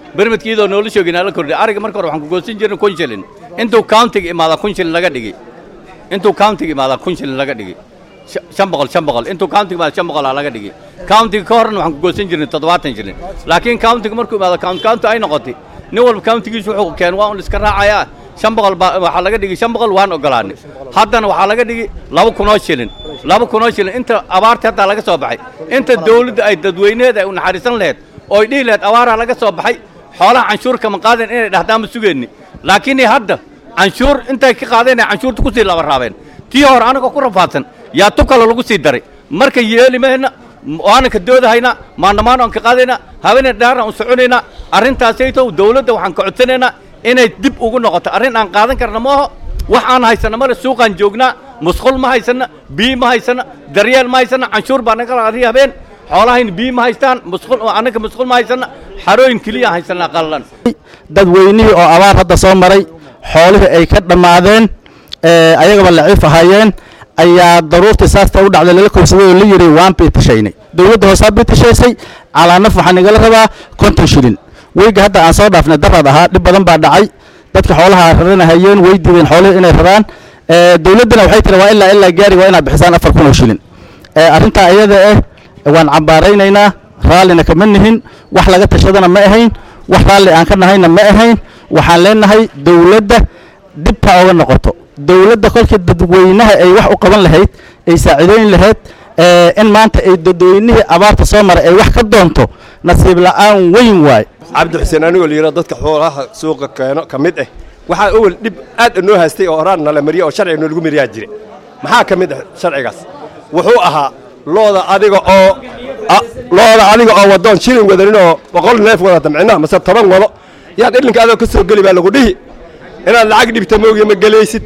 bermedka iyadoo noola shoogin la kordhiy ariga marka hore waxaan ku goosan jirnay kun shilin intuu countiga imaada kun shilin laga dhigi intuu countiga imaada kun shilin laga dhigi Sha- shan boqol shan boqol intuu countiga imaada shan boqol aa laga dhigi countiga ka horna waxaan ku goosan jirnay toddobaatan shilin laakiin countiga markuu imaado county county ay noqotay nin walba countigiisu wuxuu keen waa un iska raacayaa shan boqol baa waxaa laga dhigi shan boqol waan ogolaanay haddana waxaa laga dhigi laba kunoo shilin laba kunoo shilin inta abaarta haddaa laga soo baxay inta dawladda ay dadweyneeda ay u naxariisan laheyd oo ay dhihi laheyd abaaraa laga soo baxay xoolaha canshuur kama qaadeen inay dhahdaan ma sugeenni laakiin hadda canshuur intay ka qaadeen ay canshuurta kusii laba raabeen tii hore anagoo ku rafaadsan yaa tu kale lagu sii daray marka yeeli mahayna waana ka doodahayna maandhamaan aan ka qaadayna habeenay dhaarna aan soconayna arrintaasaytow dawladda waxaan ka codsanaynaa inay dib ugu noqoto arrin aan qaadan karna ma aho wax aan haysana male suuqaan joognaa musqul ma haysana biyo ma haysana daryeel ma haysana canshuur baa naga qaadi habeen xoolahayna biyo ma haystaan musqul annaga musqul ma haysana xarooyin keliya haysanaa qallalan dadweynihii oo abaar hadda soo maray xoolihii ay ka dhammaadeen ee ayagaba laciif ahaayeen ayaa daruurtii saasta u dhacday lala kobsaday oo la yidhi waan biitashaynay dowladda hoosaa biitashaysay calaanaf waxaa nagala rabaa konton shilin weyga hadda aan soo dhaafnay darad ahaa dhib badan baa dhacay dadka xoolaha raranahayeen way diideen xoolihii inay raraan ee dowladdana waxay tiri waa ilaa ilaa gaari waa inaad bixisaan afar kun oo shilin ee arrintaa iyada ah waan cambaaraynaynaa raallina kama nihin wax laga tashadana ma ahayn wax raalli aan ka nahayna ma ahayn waxaan leenahay dowladda dib ha oga noqoto dowladda kolkii dadweynaha ay wax u qaban lahayd ay saaciideyn lahayd ee in maanta ay dadweynihii abaarta soo maray ay wax ka doonto nasiib la'aan weyn waay cabdi xuseen anigoo la yidhahdo dadka xoolaha suuqa keeno ka mid ah waxaa owel dhib aad noo haystay oo horaan nala mariya oo sharciga noolagu mariyaa jire maxaa ka mid ah sharcigaas wuxuu ahaa looda adiga oo a- looda adiga oo wadoon shilin wadanin oo boqol neef wadata micnaha mase toban wado yaad ilinka adoo ka soo geli baa lagu dhihi inaad lacag dhibta moogiya ma gelaysid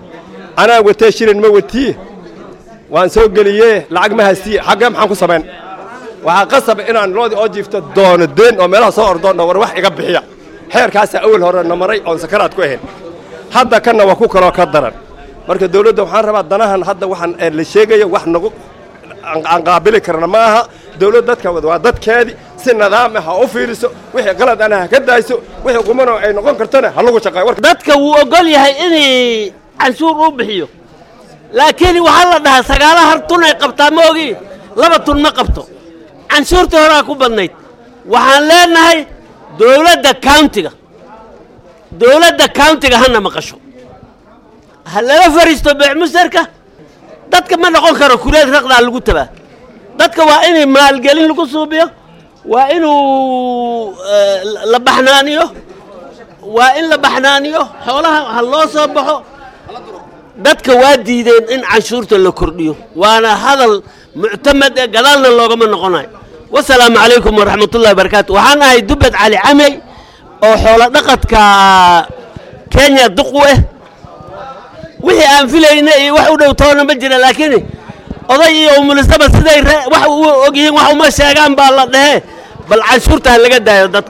anaa watee shilin ma watiye waan soo geliyee lacag ma haystiye xaggee maxaan ku samayn waxaa qasab inaan loodii oo jiifto doono deen oo meelaha soo ordoonna war wax iga bixiya xeerkaasaa awel hore na maray oon sakaraad ku ahayn hadda kanna waa ku kaloo ka daran marka dawladda waxaan rabaa danahan hadda waxaan ee la sheegayo wax nagu aan- aan qaabili karna ma aha dawladd dadka wada waa dadkeedii si nidaam ah ha u fiiriso wixii qalad ana ha ka daayso wixii qumano ay noqon kartana ha lagu shaqeeyo warka dadka wuu ogol yahay inay canshuur u bixiyo laakiin waxaa la dhahaa sagaala har tun ay qabtaa ma ogi laba tun ma qabto canshuurtii horaa ku badnayd waxaan leenahay dowladda countiga dowladda countiga hana maqasho ha lala fariisto beecmusarka dadka ma noqon karo kuleed raqdaa lagu tabaa dadka waa inay maalgelin lagu suubiyo waa inuu eh, la baxnaaniyo waa in la baxnaaniyo xoolaha ha loo soo baxo dadka waa diideen in canshuurta la kordhiyo waana hadal muctamad ee gadaalna loogama noqonayo wasalaamu calaykum waraxmatullahi wabarakaatu waxaan ahay dubbed cali camey oo xoolo dhaqadka kenya duq u ah wixii aan filayna iyo wax u dhow toona ma jira laakiin oday iyo umulisaba siday re- wax u ogyihiin wax uma sheegaan baa la dhehee bal canshuurta ha laga daayo dadka